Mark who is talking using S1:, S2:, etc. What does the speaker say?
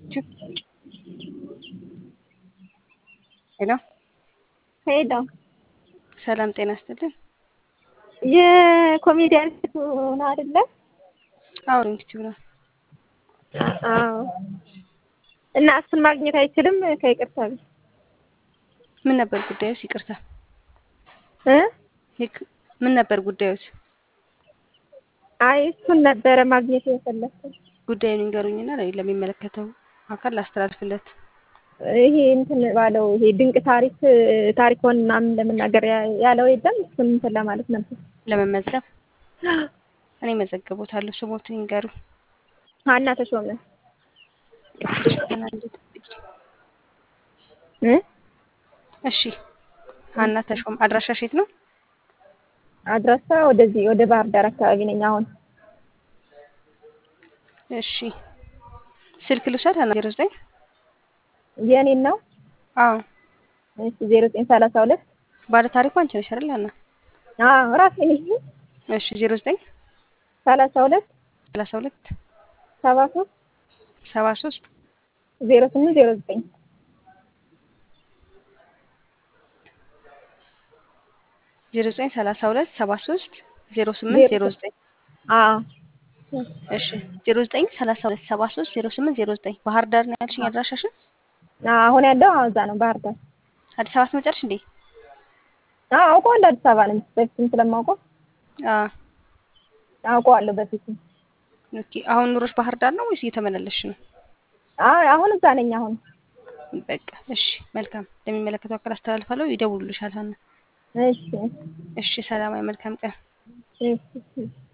S1: ሄሎ
S2: ሄሎ
S1: ሰላም ጤና ይስጥልን።
S2: የኮሜዲያን ነው አይደለ?
S1: አዎ ዩቲዩብ ነው።
S2: አዎ። እና እሱን ማግኘት አይችልም ከይቅርታ ቤት
S1: ምን ነበር ጉዳዩስ? ይቅርታ
S2: እ
S1: ይክ- ምን ነበር ጉዳዩስ?
S2: አይ እሱን ነበረ ማግኘት የፈለኩት።
S1: ጉዳዩን ይንገሩኝና ለ- ለሚመለከተው አካል ላስተላልፍለት።
S2: ይሄ እንትን ባለው ይሄ ድንቅ ታሪክ ታሪኮን ምናምን ለመናገር ያ- ያለው የለም እሱን እንትን ለማለት ነበር።
S1: ለመመዝገብ እኔ መዘግቦታለሁ። ስሞትን ይንገሩ።
S2: ሀና ተሾመ
S1: ገና እንዴት
S2: እ
S1: እሺ ሀና ተሾም አድራሻሽ የት ነው?
S2: አድራሻ ወደዚህ ወደ ባህር ዳር አካባቢ ነኝ አሁን።
S1: እሺ ስልክ ልውሰድ። ሀና ዜሮ ዘጠኝ
S2: የኔን ነው
S1: አዎ
S2: እሺ ዜሮ ዘጠኝ ሰላሳ ሁለት
S1: ባለ ታሪኩ አንቺ ነሽ አይደል ሀና?
S2: አዎ ራሴ ነኝ።
S1: እሺ ዜሮ ዘጠኝ
S2: ሰላሳ ሁለት
S1: ሰላሳ ሁለት
S2: ሰባ ሶስት
S1: ሰባ ሶስት
S2: ዜሮ ስምንት ዜሮ ዘጠኝ
S1: ዜሮ ዘጠኝ ሰላሳ ሁለት ሰባ ሶስት ዜሮ ስምንት ዜሮ ዘጠኝ
S2: አዎ
S1: እሺ ዜሮ ዘጠኝ ሰላሳ ሁለት ሰባ ሶስት ዜሮ ስምንት ዜሮ ዘጠኝ ባህር ዳር ነው ያልሽኝ አድራሻሽን?
S2: አሁን ያለው አዎ እዛ ነው ባህር ዳር።
S1: አዲስ አበባ ትመጫለሽ እንዴ?
S2: አዎ አውቀዋለሁ አዲስ አበባ ነኝ በፊትም ስለማውቀው
S1: አዎ
S2: አውቀዋለሁ በፊትም።
S1: ኦኬ። አሁን ኑሮሽ ባህር ዳር ነው ወይስ እየተመላለስሽ ነው?
S2: አዎ አሁን እዛ ነኝ አሁን።
S1: በቃ እሺ፣ መልካም ለሚመለከተው አካል አስተላልፋለሁ። ይደውሉልሻል ሀና።
S2: እሺ
S1: እሺ፣ ሰላማዊ መልካም ቀን።
S2: እሺ